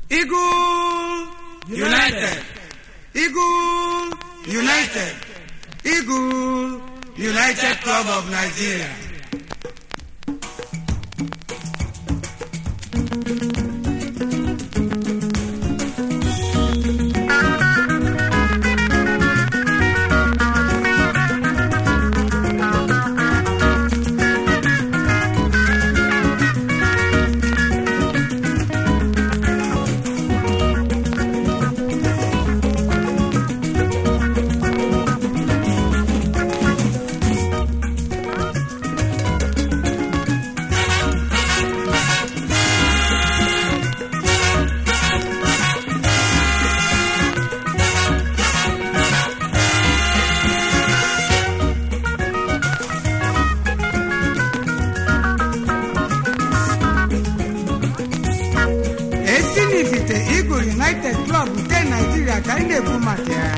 Eagle United. Eagle United. Eagle United Club of Nigeria. esi n'ifite Eagle United Club nke Nigeria ka anyị na-ekwu maka ya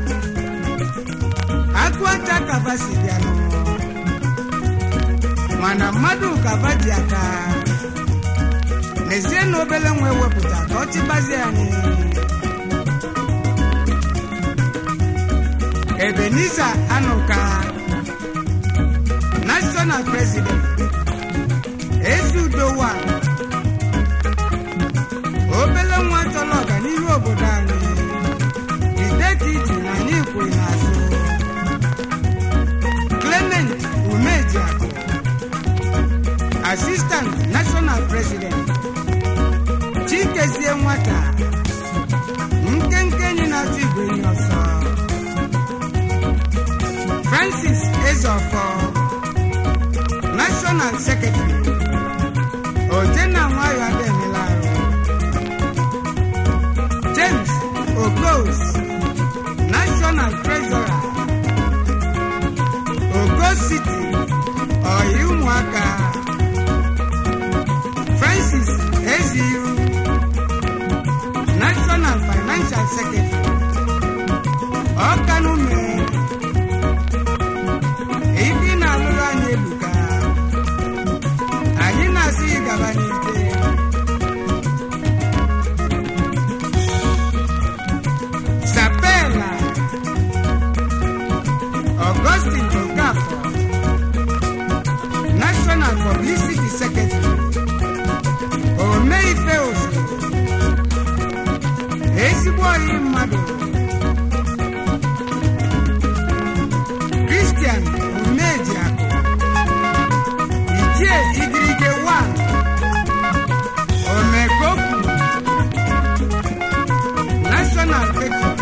akụata kaba si bịanụ mana mmadụ kaba ji aka n'ezie na obele nwa ewepụta ka ọ chịbazie anyị Ebenezer Anuka National President Ezudowa obele nwa chọrọ ọganihu obodo anyị ideka iji na anyị kwuru n'azụ clement umejiakụ assistant national president chikezie nwata nkenke enyi na-atụ igwe enyi ọsọ francis ezofọ national secretary ojenna nwayọ ademela arụ James Ogos, National Treasurer, Ogos City, Ọyị Ụmụaka, Francis Eziru, National Financial Secretary, Ọkanume, ibi na-alụrụ anyị ebuka, anyị na-asị gị gaba n'ike. Sapela Augustine Okafor National Publicity Secretary Omeife Ozo ezigbo ọyị mmadụ Christian Umejiakụ Ichie Igirige 1 Omekopu National Patron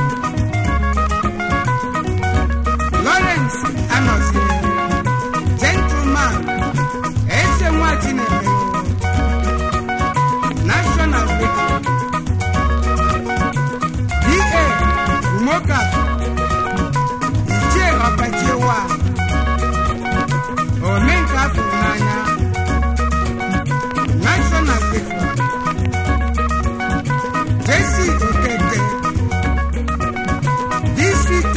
Lawrence Anozie Gentleman Eze nwa Chineke National Patron D.A. Umokafọ Ichie Ọkachiewa Omenka afọ n'anya National Patron Jesse Okeke DC10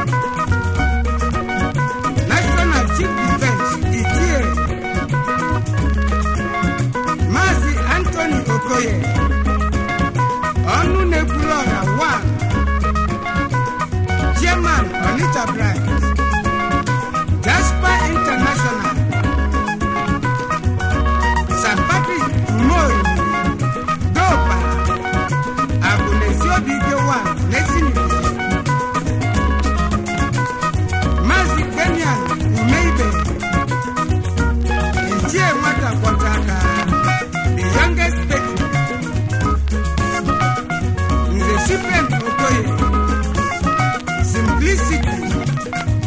National Chief Defense Itie Maazị Anthony Okoye ọnụ na-ekwuru ọra 1 Chairman Onitsha Branch Jasper International St. Patrick Umoyi Dopa Abunezi Obige 1 Nesinibisi Maazị Benyan Umeibe Ichie nwata kwọcha aka the youngest patron Nze Cyprian Okoye Simplicity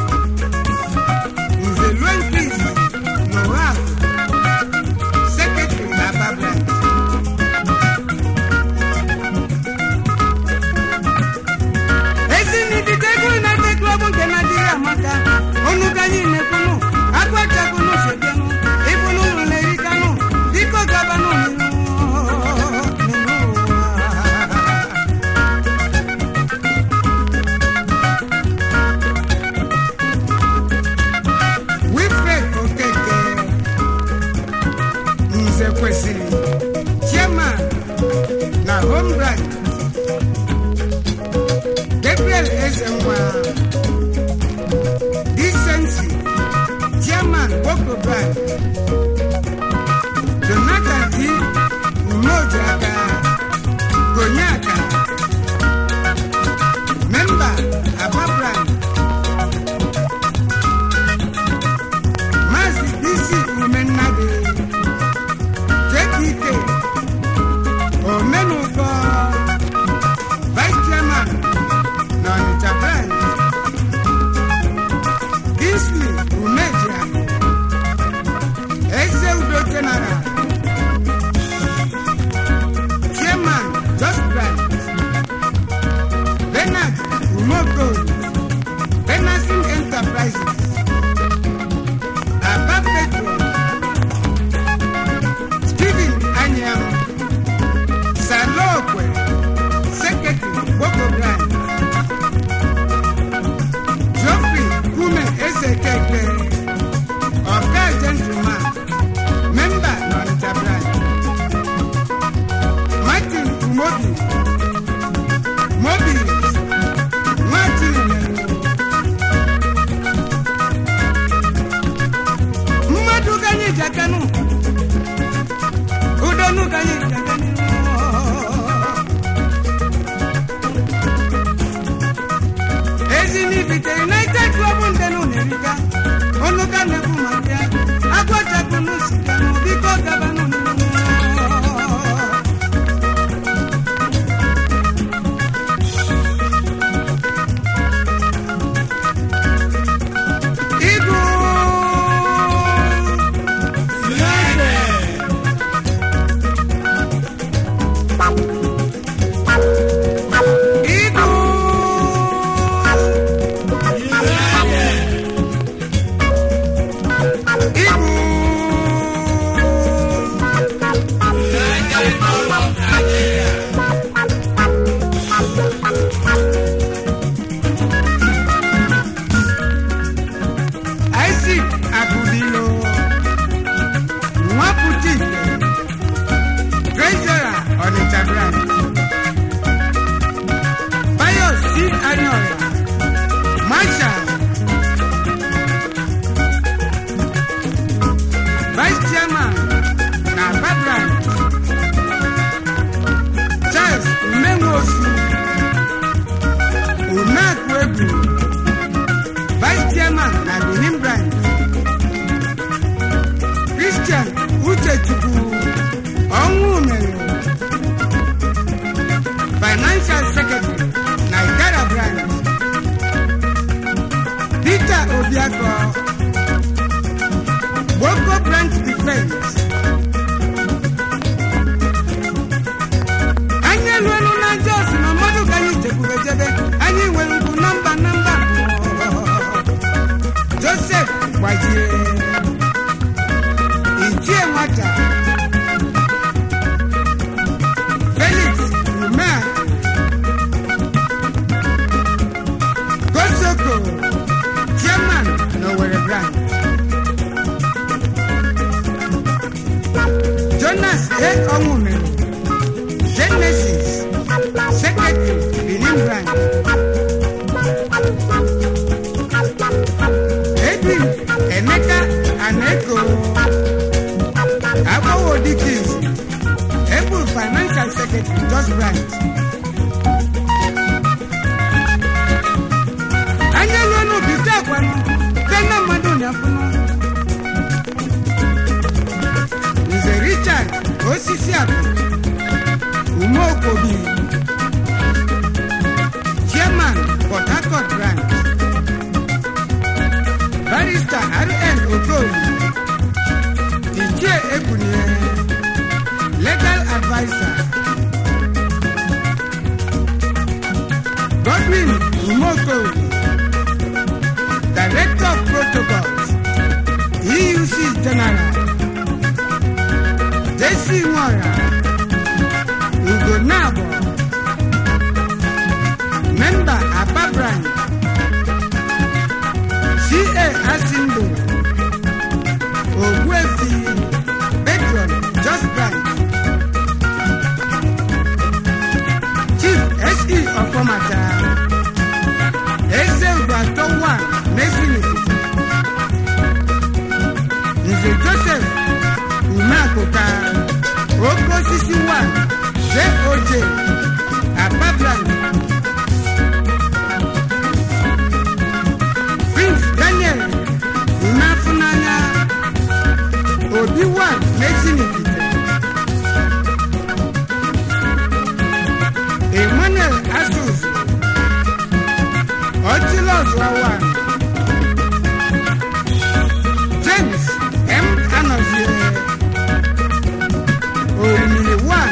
na home branch gabriel ezenwa decency chairman boko branch jonathan d umeojiaka gonyaka member aba branch Maazị isi umennadi jkk omenụkọ vice chairman na ọnịcha branch Kingsley umejiakụ eze udo general chairman just branch Bernard umokol Benacin enterprises Aba Petro, Stephen Anyam, Salokwe, Secretary, Boko Branch, Geoffrey Kume Esekeke, Oga Gentleman, Member Nonita Branch, Martin Umobi, Mobi, Martin Melo, mmadụ ka anyị ji aka nụ udonu ka anyị ji aka nụ ezi n'ibite united club ndenu na-eriga ọnụ ka na-ekwu maka ya agwachapụ n'usika nụ biko gabanụ Igwu Igwu Igwu Isaac Agudilo Nwaputi Treasurer Onitsha Branch Bayo C. Anyoria Marshal Vice Chairman na Aba Branch Charles Umenwosu Umeakwebu Vice Chairman na Benin Branch Christian Uchechukwu Ọnwụ mere Financial Secretary na Igara Branch Peter Obiako Boko Branch Defense anyị eluelu na Jos na mmadụ ka anyị chekwube jebe anyị nwere ngwu nọmba nọmba Joseph gbajie ichie nwata Felix Umea Gosoko Chairman n'Owerri Branch Jonas A. Onwumere Genesis Secretary Benin Branch Edwin Emeka Aneko Agbawo Dikins Ebu Financial Secretary Just Branch anya luonu bite akwanụ tena mmadụ na-afụnụ Nze Richard Osisi Akụ Umeokobi Chairman Port Harcourt Branch Barrister R.N. Okoli Ichie Ekunye Legal Advisor Godwin Umeokobi Director of Protocols EUC General JC Nwora Ugo Nabo Member Aba Branch CA Asindo Ogbuefi Patron Just Branch mata eze ugo atọ wa n'ezinifite nze joseph umeakụka oke osisi wa joj ababran prince daniel umeafụnanya obi wa n'ezinifite emmanuel asus ọchịlọs wawa james m anọzie orimiri one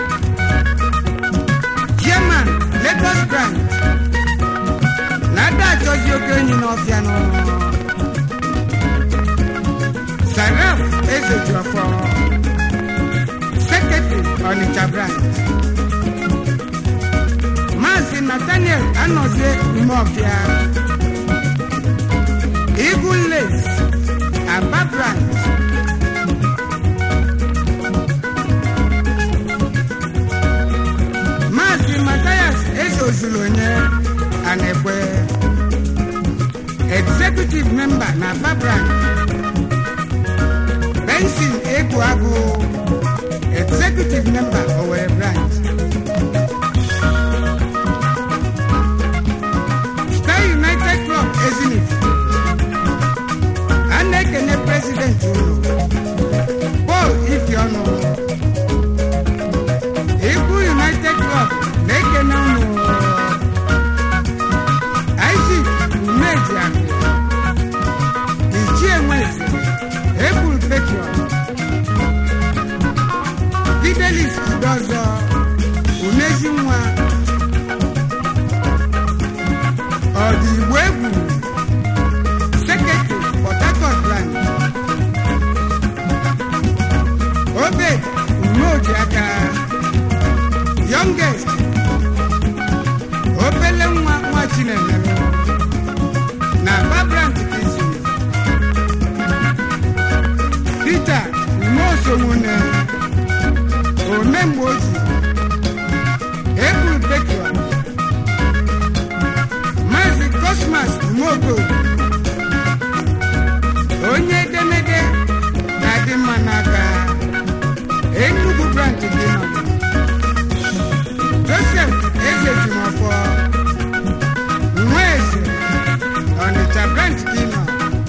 chairman lagos branch na ada achọzi oke enyi n'ọfịa nọ saraf ezejuọfọ secretary onitsha branch maazị nathaniel anọzie umeọfịa eagle lace aba branch maazị matayas ezozulonye anekwe executive member na aba branch benson eguagụ executive member owere branch Star United Club Ezinif a na-ekene prezidenti unu Paul Ifeọnụ Ikwu United Club na-ekene unu Isaac Umejiakụ Ichie Nweze Ebul Petron Fidelis Udozọ Umezi nwa ọdịgbo egwu sekretary port harcourt branch obed umeojiaka youngest obele nwa nwa chinemere na babrant kizu peter umeosonwune omemgbe oji eburu petron maazị cosmas mogo onye edemede na-adị mma n'aka enugu branch dị nọ joseph ezejimọfọ nweze ọnịcha branch dị nọ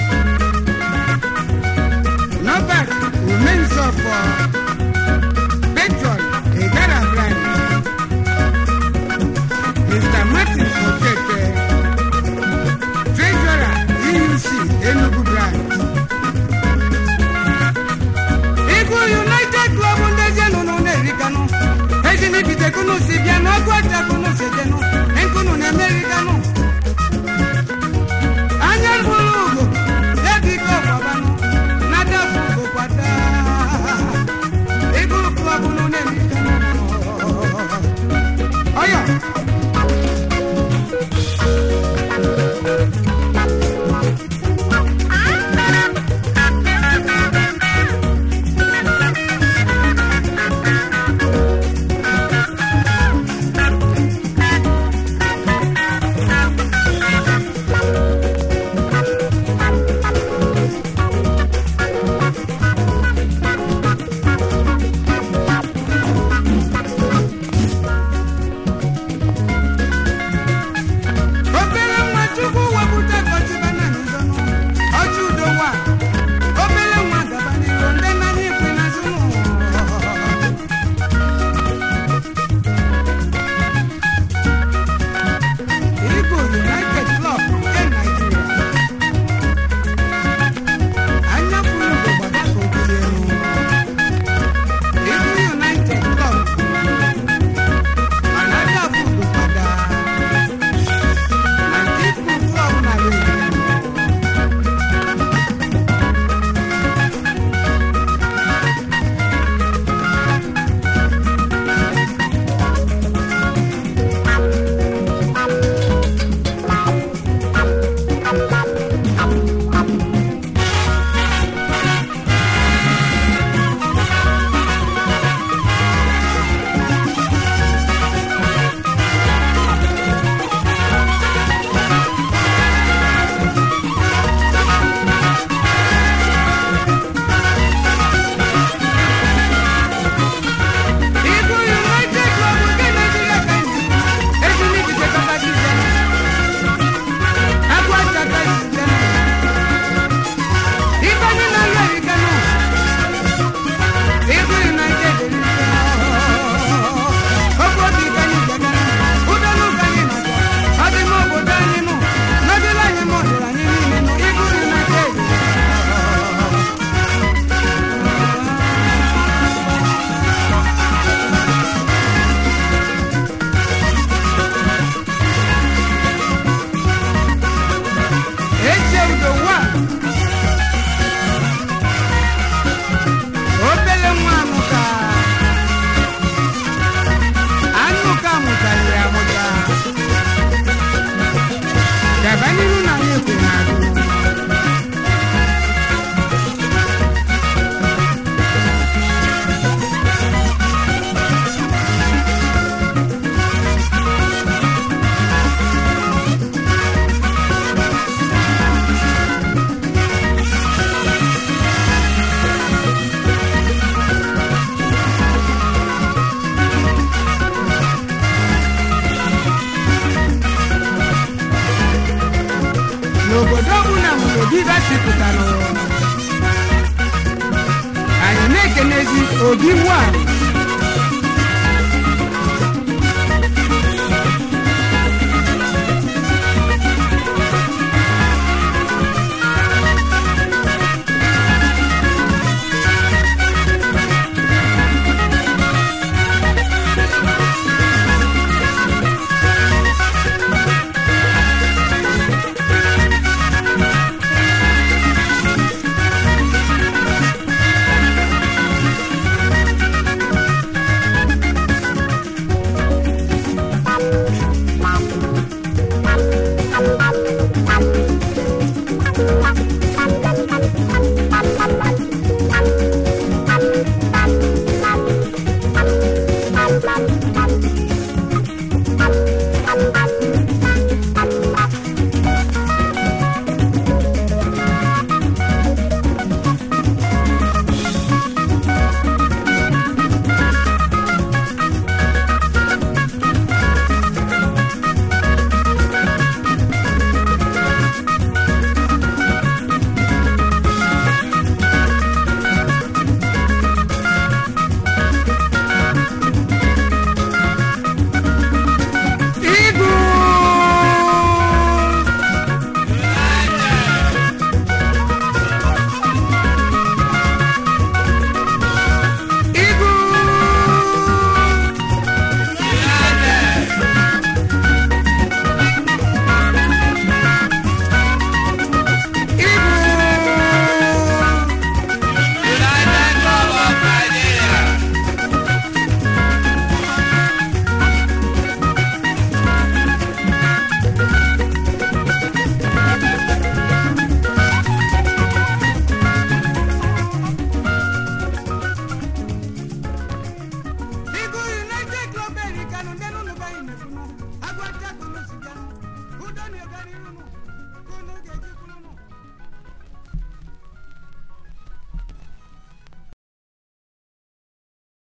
nọbat umenzọfọ petron igara branch mr martin okeke treasurer euc enugu branch igu united club ndị ezinụlọ na-erikanụ ezinibitekunu si bịa n'ọgụ ọchakunu si jenụ nkunu na-emerikanụ anya bụrụ ugo ebiko gbabanụ nadafu ugo kwata igu club nụ na-erikanụ ọyọ kedu ibe sipụtara anyị na-ekenezi obi nwa